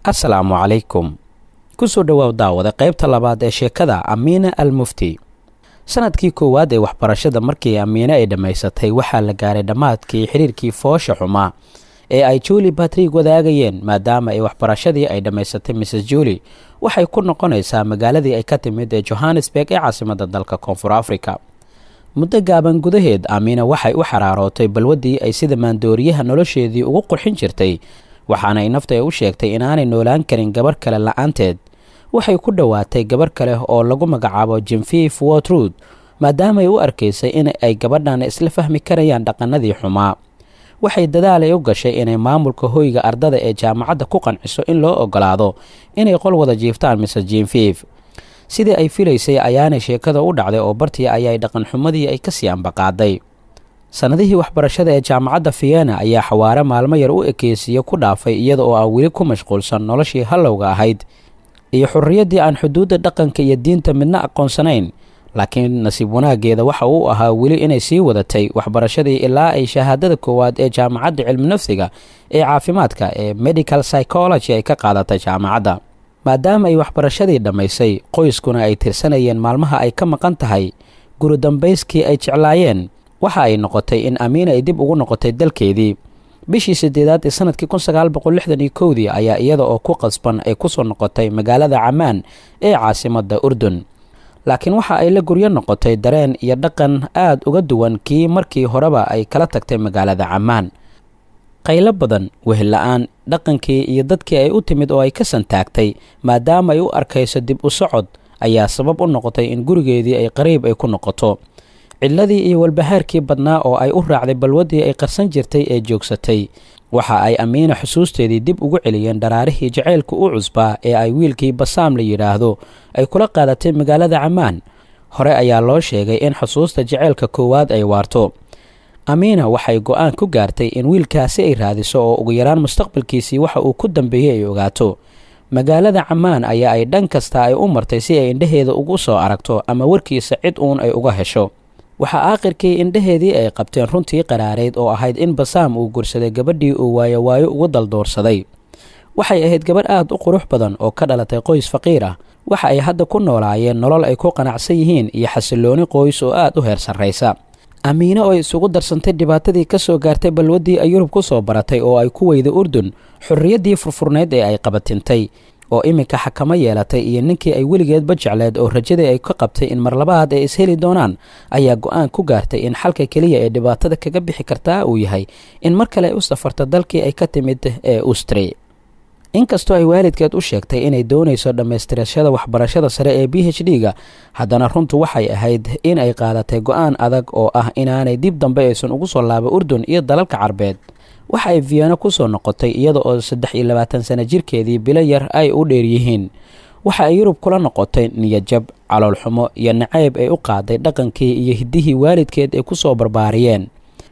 asalaamu calaykum kusoo dhowaaw daawada qaybta labaad ee sheekada amiina al mufti sanadkii koowaad ee waxbarashada markii amiine ay dhammaysatay waxaa la gaaray dhammaadkii xiriirkii foosha xumaa ee ay juli batrig wadaagayeen maadaama ay waxbarashadii ay dhammaysatay mrs juli waxay ku noqonaysaa magaaladii ay ka timid ee johannesburg ee caasimada dalka koonfur africa muddo gaaban gudaheed amiina waxay u xaraarootay balwaddii ay sida maandooriyaha nolosheedii ugu qurxin jirtay waxaana ay nafta u sheegtay inaanay noolaan karin gabarh kale la-aanteed waxay ku dhowaatay gabarh kale oo lagu magacaabo jimfif wotrud maadaamaay u arkaysay in ay gabadhan isla fahmi karayaan dhaqanadii xumaa waxay dadaalay u gashay inay maamulka hoyga ardada ee jaamacadda ku qanciso in loo ogolaado inay qol wada jiiftaan mise jimfif sidii ay filaysay ayaanay sheekada u dhacday oo bartii ayay dhaqanxumadii ay kasii ambaqaaday sannadihii waxbarashada ee jaamacadda vienna ayaa xawaare maalmo yar u ekeysiiye ku dhaafay iyada oo aan weli ku mashquulsan noloshii hallowga ahayd iyo xurriyaddii aan xuduudda dhaqanka iyo diinta midna aqoonsanayn laakiin nasiib wanaaggeeda waxa uu ahaa weli inay sii wadatay waxbarashadii ilaa ay shahaadada koowaad ee jaamacadda cilmi nafsiga ee caafimaadka ee medical psychology ay ka qaadatay jaamacadda maadaama ay waxbarashadii dhammaysay qoyskuna ay tirsanayeen maalmaha ay ka maqan tahay guri dambayskii ay jeclaayeen waxa ay noqotay in amiina ay dib ugu noqotay dalkeedii bishii sideedaad ee sanadkii kun sagaal boqol lixdan iyo kowdii ayaa iyada oo ku qasban ay kusoo noqotay magaalada camaan ee caasimadda urdun laakiin waxa ay la guryo noqotay dareen iyo dhaqan aad uga duwan kii markii horeba ay kala tagtay magaalada camaan qaylo badan wehla-aan dhaqankii iyo dadkii ay u timid oo ay ka santaagtay maadaama ay u arkayso dib u socod ayaa sabab u noqotay in gurigeedii ay qariib ay ku noqoto cidladii iyo walbahaarkii badnaa oo ay u raacday balwaddii ay qarsan jirtay ee joogsatay waxa ay amiina xusuusteedii dib ugu celiyeen dharaarihii jacaylka u cusbaa ee ay wiilkii basaam la yidhaahdo ay kula qaadatay magaalada camaan hore ayaa loo sheegay in xusuusta jacaylka koowaad ay waarto amiina waxay go-aan ku gaartay in wiilkaasi ay raadiso oo ugu yaraan mustaqbalkiisii waxa uu ku dambeeyey ay ogaato magaalada camaan ayaa ay dhan kasta ay u martay si ay indhaheeda ugu soo aragto ama warkiisa cid uun ay uga hesho waxaa aakhirkii indhaheedii ay qabteen runtii qaraareyd oo ahayd in basaam uu gursaday gabadhii uu waayo waayo ugu daldoorsaday waxay ahayd gabadh aad u qurux badan oo ka dhalatay qoys faqiir ah waxa ay hadda ku noolaayeen nolol ay ku qanacsan yihiin iyo xasillooni qoys oo aad u heer sarraysa amiine oo isugu darsantay dhibaatadii ka soo gaartay balwaddii ay yurub ku soo baratay oo ay ku weyday urdun xorriyaddii furfurnayd ee ay qabatintay oo iminka xakamo yeelatay iyo ninkii ay weligeedba jecleed oo rajadii ay ka qabtay in marlabaad ay isheli doonaan ayaa go-aan ku gaartay in xalka keliya ee dhibaatada kaga bixi kartaa uu yahay in mar kale ay u safarto dalkii ay ka timid ee ustri inkastoo ay waalidkeed u sheegtay inay doonayso dhammaystirashada waxbarashada sare ee b h d-ga haddana runtu waxay ahayd in ay qaadatay go-aan adag oo ah inaanay dib dambe aysan ugu soo laaba urdun iyo dalalka carbeed waxa ay vienna ku soo noqotay iyada oo saddex iyo labaatan sano jirkeedii bilo yar ay u dheer yihiin waxa ay yurub kula noqotay niyajab caloolxumo iyo nacayb ay u qaaday dhaqankii iyo hiddihii waalidkeed ay ku soo barbaariyeen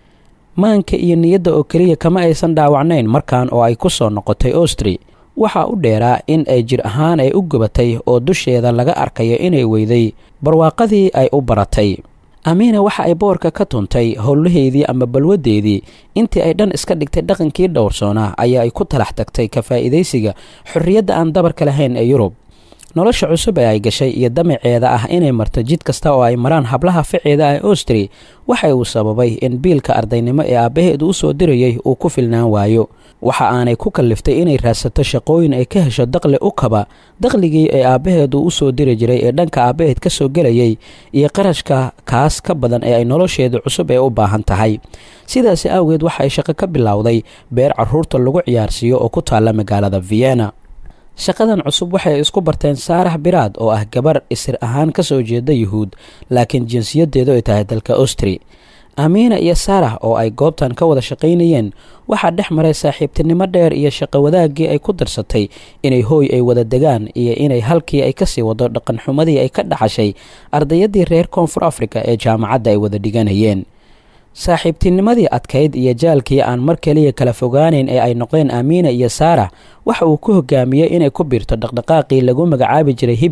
maanka iyo niyadda oo keliya kama aysan dhaawacnayn markan oo ay ku soo noqotay ostri waxaa u dheeraa in ay jir ahaan ay u gubatay oo dusheeda laga arkayo inay weyday barwaaqadii ay u baratay amiina waxa ay boorka ka tuntay howlaheedii ama balwaddeedii intii ay dhan iska dhigtay dhaqankii dhowrsoonaa ayaa ay ku talax tagtay ka faa'iidaysiga xorriyadda aan dabarka lahayn ee yurub nolosha cusub ee ay gashay iyo damaceeda ah inay marto jid kasta oo ay maraan hablaha ficeeda ee ostri waxa uu sababay in biilka ardaynimo ee aabbaheedu u soo dirayay uu ku filnaan waayo waxa aanay ku kalliftay inay raadsato shaqooyin ay ka hesho daqli u kaba daqligii ee aabbaheedu u soo diri jiray ee dhanka aabbaheed ka soo gelayay iyo qarashka kaas ka badan ee ay nolosheeda cusub ee u baahan tahay sidaasi awgeed waxa ay shaqo ka bilowday beer carruurta lagu ciyaarsiiyo oo ku taalla magaalada vienna shaqadan cusub waxay isku barteen saarax biraad oo ah gabar isir ahaan ka soo jeeda yuhuud laakiin jinsiyaddeedu ay tahay dalka ostri amiina iyo saarax oo ay goobtan ka wada shaqaynayeen waxaa dhex maray saaxiibtinimo dheer iyo shaqo wadaaggii ay ku darsatay inay hooy ay wada degaan iyo inay halkii ay kasii wado dhaqanxumadii ay ka dhaxashay ardayaddii reer koonfur afrika ee jaamacadda ay wada dhiganayeen saaxiibtinimadii adkayd iyo jaalkii aan mar keliya kala fogaanayn ee ay noqdeen amiina iyo saarax waxa uu ku hogaamiyey inay ku biirto dhaqdhaqaaqii lagu magacaabi jiray hibbi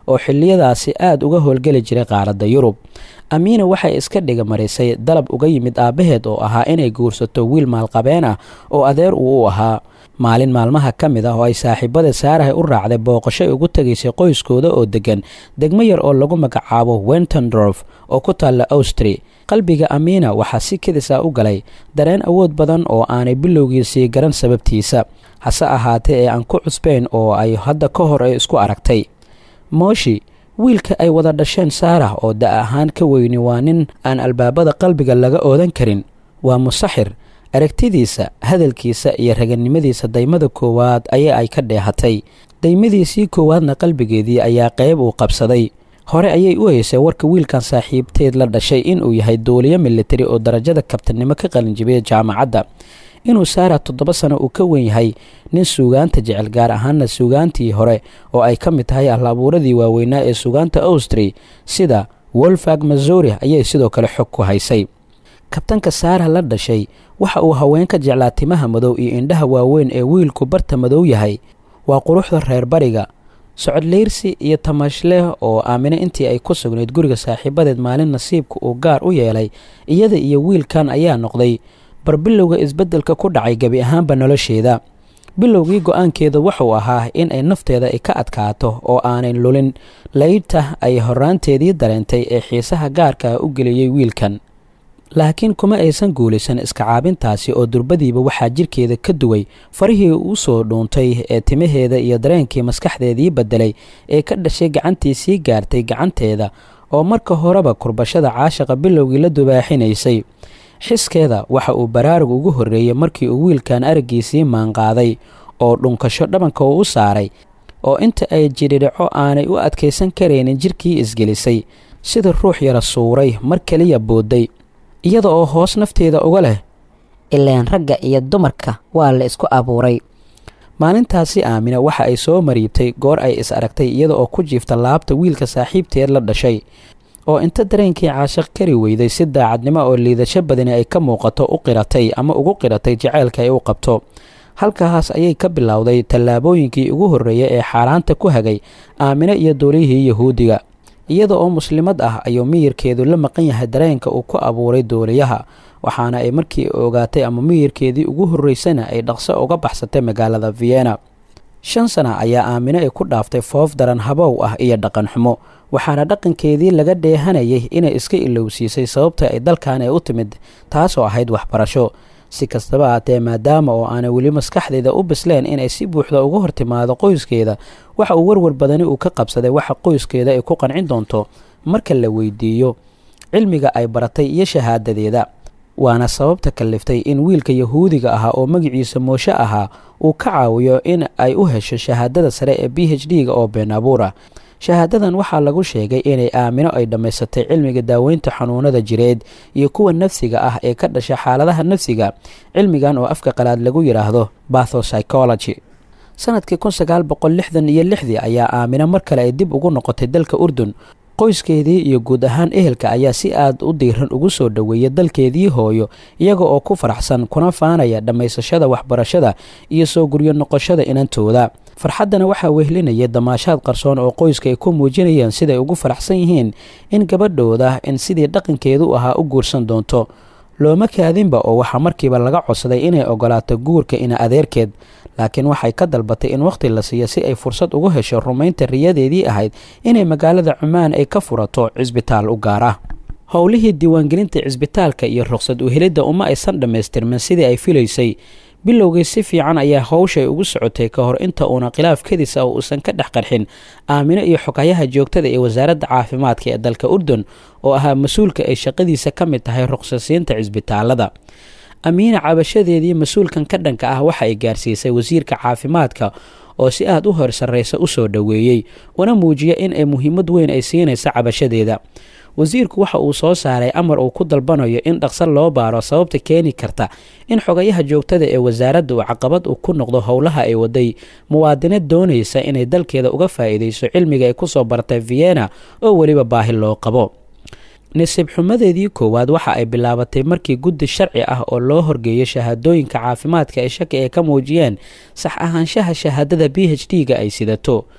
oo xilliyadaasi aada uga howlgeli jiray qaaradda yurub amiina waxay iska dhiga marisay dalab uga yimid aabbaheed oo ahaa inay guursato wiil maalqabeen ah oo adeer uu u ahaa maalin maalmaha ka mid ah oo ay saaxiibada saarahay u raacday booqasho ugu tegaysay qoyskooda oo deggan degmo yar oo lagu magacaabo wentendorf oo ku taalla austri qalbiga amiina waxaa si kedis ah u galay dareen awood badan oo aanay bilowgiisii garan sababtiisa hase ahaatee ee aan ku cusbayn oo ay hadda ka hor ay isku aragtay mooshi wiilka ay wada dhasheen saarah oo da' ahaan ka weyni waa nin aan albaabada qalbiga laga oodan karin waa musaxir aragtidiisa hadalkiisa iyo raganimadiisa daymada koowaad ayaa ay ka dheehatay daymadiisii koowaadna qalbigeedii ayaa qayb uu qabsaday hore ayay u haysay warka wiilkan saaxiibteed la dhashay inuu yahay duuliyo militari oo darajada kabtanimo ka qalinjibiyay jaamacadda inuu saara toddoba sano uu ka wen yahay nin suugaanta jecel gaar ahaana suugaantii hore oo ay ka mid tahay ahlaabuuradii waaweynaa ee suugaanta austri sida wolfag mazuri ayay sidoo kale xog ku haysay kabtanka saara la dhashay waxa uu haweenka jeclaa timaha madow iyo indhaha waaweyn ee wiilku barta madow yahay waa quruxda reer bariga socodleyrsi iyo tamashleh oo aamine intii ay ku sugnayd guriga saaxiibadeed maalin nasiibka uu gaar u yeelay iyada iyo wiilkan ayaa noqday barbilowga isbeddelka ku dhacay gebi ahaanba nolosheeda bilowgii go-aankeeda wuxuu ahaa in ay nafteeda ay ka adkaato oo aanay lulin laydta ay horaanteedii dareentay ee xiisaha gaarka u geliyey wiilkan laakiin kuma aysan guulaysan iska caabintaasi oo durbadiiba waxaa jirkeeda ka duway farihii u soo dhuuntay ee timaheeda iyo dareenkii maskaxdeedii beddelay ee ka dhashay gacantii sii gaartay gacanteeda oo marka horeba kurbashada caashaqa bilowgii la dubaaxinaysay xiskeeda waxa uu baraarug ugu horreeyey markii uu wiilkan araggiisii maanqaaday oo dhunkasho dhabanka uu u saaray oo inta ay jidhidhaco aanay u adkaysan karaynin jirkii isgelisay sida ruux yara suuray mar keliya boodday iyada oo hoos nafteeda uga leh ileen ragga iyo dumarka waa la isku abuuray maalintaasi aamina waxa ay soo mariibtay goor ay is aragtay iyada oo ku jiifta laabta wiilka saaxiibteed la dhashay oo inta dareenkii caashaq kari weyday si daacadnimo oo liidasho badani ay ka muuqato u qiratay ama ugu qiratay jaceylka ay u qabto halkaas ayay ka bilowday tallaabooyinkii ugu horreeyay ee xaaraanta ku hagay aamine iyo duuliyihii yahuudiga iyada oo muslimad ah ayuu miyirkeedu la maqan yahay dareenka uu ku abuuray duuliyaha waxaana ay markii ogaatay ama miyirkeedii ugu horreysana ay dhaqso uga baxsatay magaalada vienna shan sana ayaa aamine ay ku dhaaftay foof daran habow ah iyo dhaqan xumo waxaana dhaqankeedii laga dheehanayay inay iska ilowsiisay sababta ay dalkan ay u timid taasoo ahayd waxbarasho si kastaba haatee maadaama oo aanay weli maskaxdeeda u bisleen inay si buuxda uga hortimaado qoyskeeda waxa uu warwar badani uu ka qabsaday waxa qoyskeeda ay ku qancin doonto marka la weydiiyo cilmiga ay baratay iyo shahaadadeeda waana sababta kalliftay in wiilka yahuudiga ahaa oo magaciisa mooshe ahaa uu ka caawiyo in ay u hesho shahaadada sare ee b h d-ga oo been abuur ah shahaadadan waxaa lagu sheegay inay aamino ay dhammaysatay cilmiga daaweynta xanuunada jireed iyo kuwa nafsiga ah ee ka dhasha xaaladaha nafsiga cilmigan oo afka qalaad lagu yidhaahdo bathopsychology sanadkii kun sagaal boqol lixdan iyo lixdii ayaa aamino mar kale ay dib ugu noqotay dalka urdun qoyskeedii iyo guud ahaan ehelka ayaa si aad u diiran ugu soo dhoweeyay dalkeedii hooyo iyaga oo ku faraxsan kuna faanaya dhammaysashada waxbarashada iyo soo guryo noqoshada inantooda farxaddana waxaa wehlinayay damaashaad qarsoon oo qoyska ay ku muujinayeen siday ugu faraxsan yihiin in gabadhooda in sidii dhaqankeedu ahaa u guursan doonto looma kaadinba oo waxaa markiiba laga codsaday inay ogolaato guurka ina adeerkeed laakiin waxay ka dalbatay in wakhti la siiyo si ay fursad ugu hesho rumaynta riyadeedii ahayd inay magaalada cumaan ay ka furato cisbitaal u gaar ah howlihii diiwaangelinta cisbitaalka iyo ruqsad uhelidda uma aysan dhammaystirmin sidii ay filaysay bilowgii si fiican ayaa howshay ugu socotay ka hor inta uuna khilaaf kadis ah uusan ka dhex qarxin aamino iyo xogayaha joogtada ee wasaaradda caafimaadka ee dalka urdun oo ahaa mas-uulka ay shaqadiisa ka mid tahay ruqsasiinta cisbitaalada amiina cabashadeedii mas-uulkan ka dhanka ah waxa ay gaarsiisay wasiirka caafimaadka oo si aad u hor sarraysa u soo dhoweeyey una muujiya in ay muhiimad weyn ay siinaysa cabashadeeda wasiirku waxa uu soo saaray amar uu ku dalbanayo in dhaqso loo baaro sababta keeni karta in xogayaha joogtada ee wasaaradda uu caqabad u ku noqdo howlaha ay waday muwaadinad doonaysa inay dalkeeda uga faa'iidayso cilmiga ay kusoo bartay vienna oo weliba baahi loo qabo nasiib xumadeedii koowaad waxa ay bilaabatay markii guddi sharci ah oo loo horgeeyo shahaadooyinka caafimaadka ee shaki ay ka muujiyeen sax ahaanshaha shahaadada b h d-ga ay sidato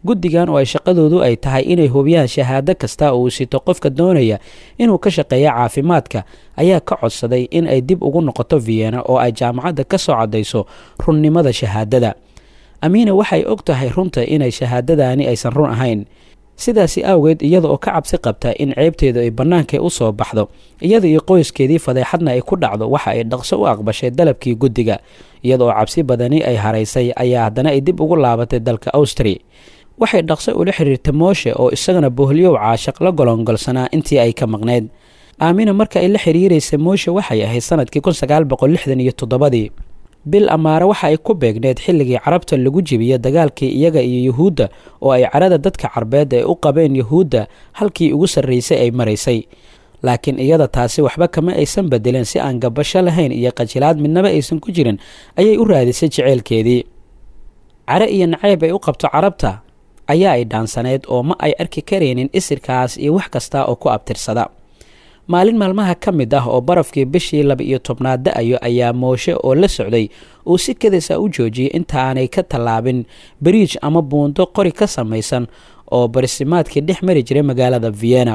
guddigan oo ay shaqadoodu ay tahay inay hubiyaan shahaado kasta oo uu sito qofka doonaya inuu ka shaqeeya caafimaadka ayaa ka codsaday in ay dib ugu noqoto vienna oo ay jaamacadda ka soo caddayso runnimada shahaadada amiina waxay og tahay runta inay shahaadadaani aysan run ahayn sidaasi awgeed iyada oo ka cabsi qabta in ceebteedu ay bannaanka u soo baxdo iyada iyo qoyskeedii fadeexadna ay ku dhacdo waxa ay dhaqso u aqbashay dalabkii guddiga iyada oo cabsi badani ay haraysay ayaa haddana ay dib ugu laabatay dalka austri waxay dhaqso ula xiriirtay mooshe oo isagana boholyow caashaq la golongolsanaa intii ay ka maqnayd aamina marka ay la xiriiraysay mooshe waxay ahayd sanadkii kun sagaal boqol lixdan iyo toddobadii bil amaare waxa ay ku beegneed xilligii carabta lagu jebiyey dagaalkii iyaga iyo yuhuudda oo ay carada dadka carbeed ay u qabeen yuhuudda halkii ugu sarraysay ay maraysay laakiin iyada taasi waxba kama aysan bedelin si aan gabasho lahayn iyo qajilaad midnaba aysan ku jirin ayay u raadisay jeceylkeedii care iyo nacayb ay u qabto carabta ayaa ay dhaansaneyd oo ma ay arki karaynin isirkaas iyo wax kasta oo ku abtirsada maalin maalmaha ka mid ah oo barafkii bishii laba iyo tobnaad da-ayo ayaa mooshe oo la socday uu si kadisa u joojiyey intaanay ka tallaabin bariij ama buundo qori ka samaysan oo barisimaadkii dhex mari jiray magaalada vienna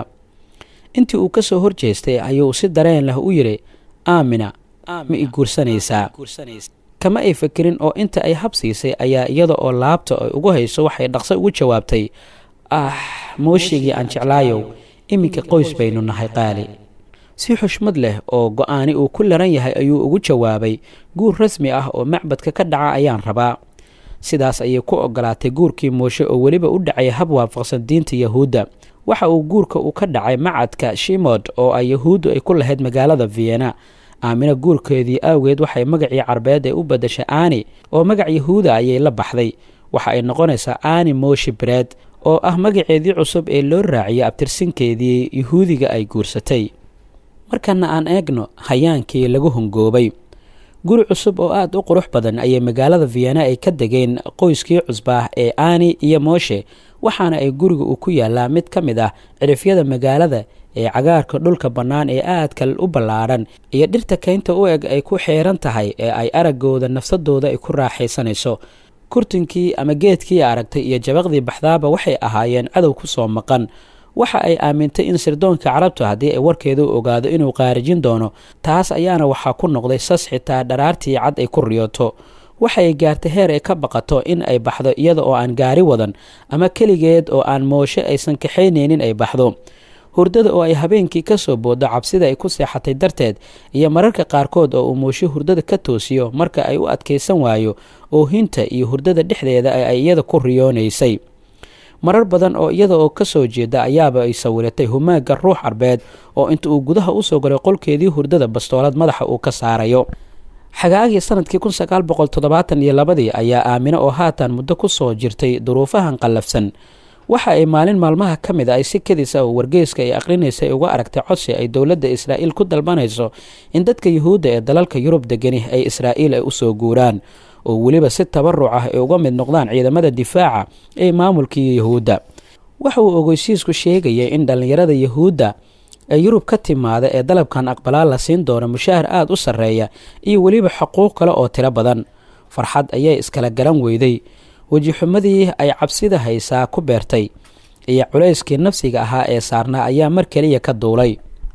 intii uu ka soo horjeestay ayuu si dareen leh u yidhi aamina ma i guursanaysaa kama ay fakerin oo inta ay habsiisay ayaa iyada oo laabta ay ugu hayso waxay dhaqso ugu jawaabtay ah mooshigii aan jeclaayow iminka qoys baynu nahay qaali si xushmad leh oo go-aani uu ku laran yahay ayuu ugu jawaabay guur rasmi ah oo macbadka ka dhaca ayaan rabaa sidaas ayay ku ogolaatay guurkii mooshe oo weliba u dhacay hab waafaqsan diinta yahuudda waxa uu guurka uu ka dhacay macadka shimod oo ay yahuuddu ay ku lahayd magaalada vienna aamina guurkeedii awgeed waxay magacii carbeed ee u badashay aani oo magac yahuuda ayay la baxday waxa ay noqonaysaa aani moshi bred oo ah magaceedii cusub ee loo raaciyay abtirsinkeedii yuhuudiga ay guursatay markana aan eegno hayaankii lagu hongoobay guri cusub oo aada u qurux badan ayay magaalada vienna ay ka degeen qoyskii cusbaah ee aani iyo mooshe waxaana ay guriga uu ku yaalaa mid ka mid ah cirifyada magaalada ee cagaarka dhulka bannaan ee aadka u ballaadhan iyo dhirta kaynta u eg ay ku xeeran tahay ee ay araggooda nafsadooda ay ku raaxaysanayso kurtinkii ama geedkii aragtay iyo jabaqdii baxdaaba waxay ahaayeen cadow ku soo maqan waxa ay aamintay in sirdoonka carabta haddii ay warkeeda u ogaado inuu qaarijin doono taas ayaana waxaa ku noqday sas xitaa dharaartii cad ay ku riyooto waxay gaartay heer ay ka baqato in ay baxdo iyada oo aan gaari wadan ama keligeed oo aan mooshe aysan kaxaynaynin ay baxdo hurdada oo ay habeenkii ka soo booddo cabsida ay ku seexatay darteed iyo mararka qaarkood oo uu mooshe hurdada ka toosiyo marka ay u adkaysan waayo oohinta iyo hurdada dhexdeeda ee ay iyada ku riyoonaysay marar badan oo iyada oo ka soo jeeda ayaaba ay sawiratay humaaga ruux arbeed oo inta uu gudaha usoo galay qolkeedii hurdada bastoolad madaxa uu ka saarayo xagaagii sanadkii kun sagaal boqol toddobaatan iyo labadii ayaa aamino oo haatan muddo ku soo jirtay duruufahan qallafsan waxa ay maalin maalmaha ka mid a ay si kadisa oo wargeyska ay aqrinaysa ay uga aragtay codsi ay dowladda israa'iil ku dalbanayso in dadka yuhuudda ee dalalka yurub degani ay israa'iil ay usoo guuraan oo weliba si tabaruc ah ay uga mid noqdaan ciidamada difaaca ee maamulkii yuhuudda waxa uu ogeysiisku sheegayay in dhallinyarada yuhuudda ee yurub ka timaada ee dalabkan aqbalaa la siin doono mushaahar aada u sarreeya iyo weliba xuquuq kale oo tiro badan farxad ayay iskala garan weyday wejixumadii ay cabsida haysaa ku beertay iyo culayskii nafsiga ahaa ee saarnaa ayaa mar keliya ka duulay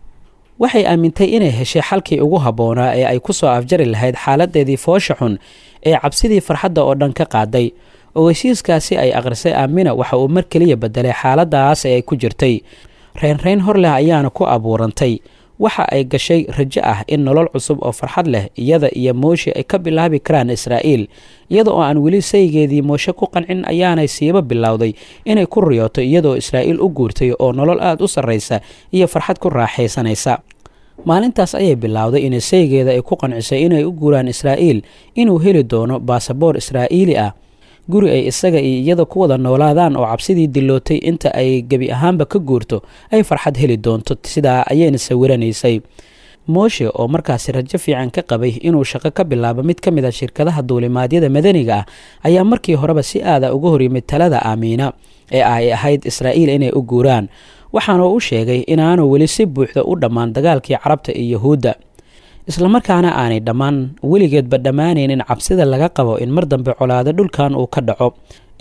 waxay aamintay inay heshay xalkii ugu habboonaa ee ay ku soo afjari lahayd xaaladeedii foosha xun ee cabsidii farxadda oo dhan ka qaaday ogeysiiskaasi ay akhrisay aamina waxa uu mar keliya bedelay xaaladaas ee ay ku jirtay reynreyn hor leh ayaana ku abuurantay waxa ay gashay rajo ah in nolol cusub oo farxad leh iyada iyo mooshe ay ka bilaabi karaan israa'iil iyada oo aan weli saygeedii mooshe ku qancin ayaanay siiba bilowday inay ku riyooto iyadaoo israa'iil u guurtay oo nolol aada u sarraysa iyo farxad ku raaxaysanaysa maalintaas ayay bilowday inay saygeeda ay ku qancisay inay u guuraan israa'iil inuu heli doono baasaboor israa'iili ah guri ay isaga iyo iyada ku wada noolaadaan oo cabsidii dilootay inta ay gebi ahaanba ka guurto ay farxad heli doonto sidaa ayayna sawiranaysay mooshe oo markaasi rajo fiican ka qabay inuu shaqo ka bilaabo mid ka mid a shirkadaha duulimaadyada madaniga ah ayaa markii horeba si aada uga horyimid talada aamiina ee ay ahayd israa'iil inay u guuraan waxaana u sheegay inaanu weli si buuxda u dhammaan dagaalkii carabta iyo yahuudda islamarkaana aanay dhammaan weligeedba dhammaanaynin cabsida laga qabo in mar dambe colaado dhulkan uu ka dhaco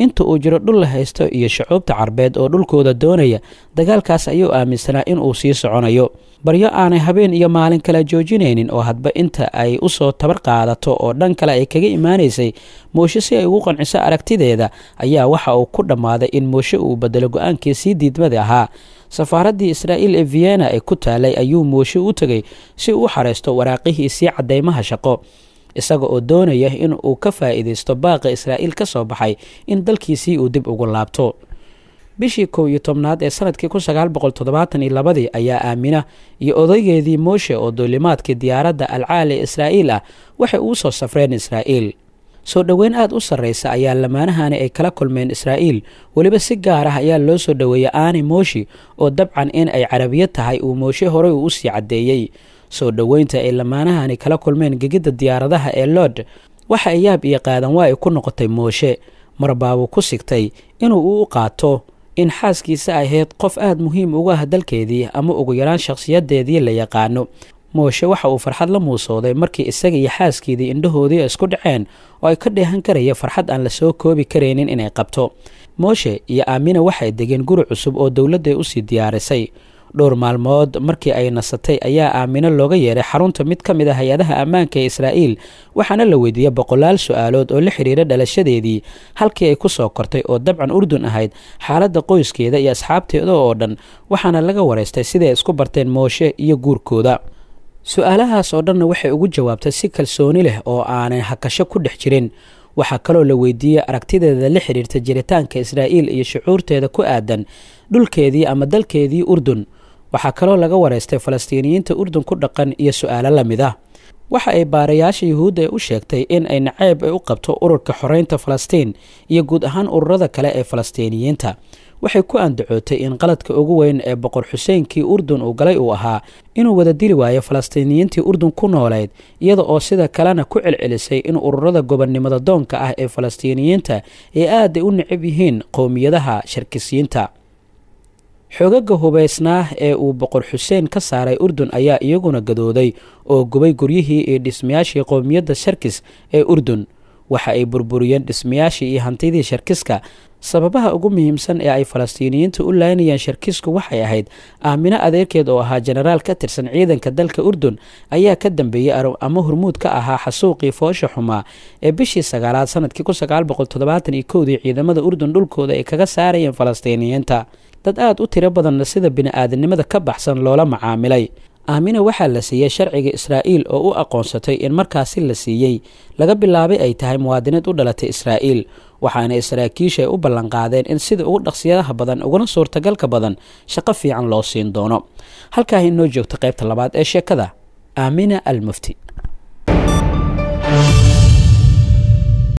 inta uu jiro dhul la haysto iyo shucuubta carbeed oo dhulkooda doonaya dagaalkaas ayuu aaminsanaa inuu sii soconayo baryo aanay habeen iyo maalin kala joojinaynin oo hadba inta ay usoo tabar qaadato oo dhan kale ay kaga imaanaysay mooshe si ay ugu qanciso aragtideeda ayaa waxa uu ku dhammaaday in mooshe uu bedelo go-aankii sii diidmada ahaa safaaraddii israa'iil ee vienna ee ku taalay ayuu mooshe u tegay si uu u xareysto waraaqihiisii caddeymaha shaqo isaga oo doonaya in uu ka faa'iidaysto baaqa israa'iil ka soo baxay in dalkiisii uu dib ugu laabto bishii kow iyo tobnaad ee sanadkii kun sagaal boqol toddobaatan iyo labadii ayaa aamina iyo odaygeedii mooshe oo duulimaadkii diyaaradda alcaali israa'iil ah waxay uu soo safreen israa'iil soo dhoweyn aad u sarraysa ayaa lamaanahani ay kala kulmeen israa'iil weliba si gaar ah ayaa loo soo dhoweeyey aani mooshi oo dabcan in ay carabiya tahay uu mooshe horey uu usii caddeeyey soo dhoweynta ay lamaanahani kala kulmeen gegidda diyaaradaha ee lood waxa ay yaab iyo qaadan waa ay ku noqotay mooshe marbaabuu ku sigtay inuu u qaato in xaaskiisa ahayd qof aada muhiim ugu ah dalkeedii ama ugu yaraan shakhsiyadeedii la yaqaano mooshe waxa uu farxad la muusooday markii isaga iyo xaaskiidii indhahoodii isku dhaceen oo ay ka dheehan karaya farxad aan la soo koobi karaynin inay qabto mooshe iyo aamina waxay degeen guri cusub oo dowladday usii diyaarisay dhowr maalmood markii ay nasatay ayaa aamino looga yeeray xarunta mid ka mid a hay-adaha ammaanka ee israa'iil waxaana la weydiiyey boqolaal su-aalood oo la xidhiira dhalashadeedii halkii ay ku soo kortay oo dabcan urdun ahayd xaaladda qoyskeeda iyo asxaabteeda oo dhan waxaana laga wareystay siday isku barteen mooshe iyo guurkooda su-aalahaas oo dhanna waxay ugu jawaabtay si kalsooni leh oo aanay hakasho ku dhex jirin waxaa kaloo la weydiiyey aragtideeda la xidhiirta jiritaanka israa'iil iyo shucuurteeda ku aadan dhulkeedii ama dalkeedii urdun waxaa kaloo laga wareystay falastiiniyiinta urdun ku dhaqan iyo su-aalo la mid ah waxa ay baarayaasha yuhuudda u sheegtay in ay naceyb ay u qabto ururka xoreynta falastiin iyo guud ahaan ururada kale ee falastiiniyiinta waxay ku andacootay in qaladka ugu weyn ee boqor xuseynkii urdun uu galay uu ahaa inuu wada dili waayo falastiiniyiintii urdun ku noolayd iyada oo sida kalena ku celcelisay in ururada gobonnimada doonka ah ee falastiiniyiinta ay aaday u necab yihiin qowmiyadaha sharkisiyiinta xoogaga hubaysnaa ee uu boqor xuseen ka saaray urdun ayaa iyaguna gadooday oo gubay guryihii iyo dhismayaashii qowmiyadda sharkis ee urdun waxa ay burburiyeen dhismayaashii iyo hantidii sharkiska sababaha ugu muhiimsan ee ay falastiiniyiinta u laynayeen sharkisku waxay ahayd aamino adeerkeed oo ahaa jenaraal ka tirsan ciidanka dalka urdun ayaa ka dambeeyey ama hormuud ka ahaa xasuuqii foosha xumaa ee bishii sagaalaad sanadkii kun sagaal boqol toddobaatan iyo kowdii ciidamada urdun dhulkooda ay kaga saarayeen falastiiniyiinta dad aada u tiro badanna sida bini-aadanimada ka baxsan loola macaamilay aamina waxaa la siiyey sharciga israa'iil oo u aqoonsatay in markaasi la siiyey laga bilaabay ay tahay muwaadinied u dhalatay israa'iil waxaana saraakiisha ay u ballanqaadeen in sida ugu dhaqsiyadaha badan uguna suurtagalka badan shaqo fiican loo siin doono halkaa inoo joogta qaybta labaad ee sheekada aamina al mufti